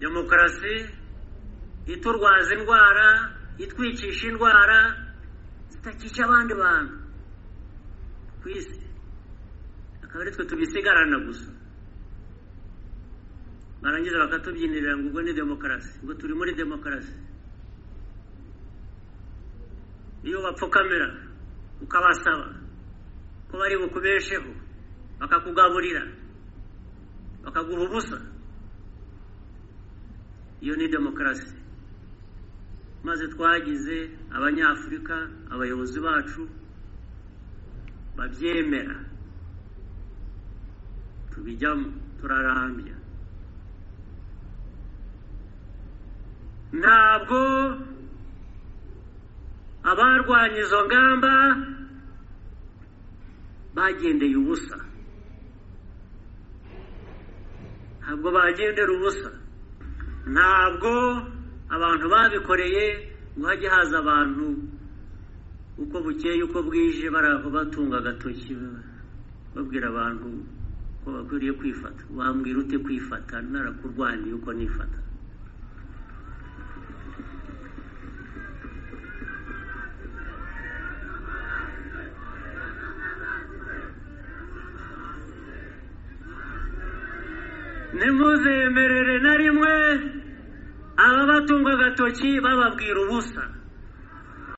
demokarasi iturwaza indwara itwicisha indwara zitakica abandi bantu ku isi akaba ari twe tubisigarana gusa barangiza bakatubyinirira ngo ubwo ni demokarasi ngo turi muri demokarasi iyo bapfukamira ukabasaba ko bari bukubesheho bakakugaburira bakaguha ubusa iyo ni demokarasi maze twagize abanyafurika abayobozi bacu babyemera tubijyamo turarambya ntabwo abarwanya izo ngamba bagendeye ubusa ntabwo bagendera ubusa ntabwo abantu babikoreye ngo hajye haza abantu uko bukeye uko bwije bari aho batunga agatoki babwira abantu ko bakwiriye kwifata wambwira ute kwifata narakurwaniye uko nifata ntimuzemerere na rimwe ababatunga agatoki bababwira ubusa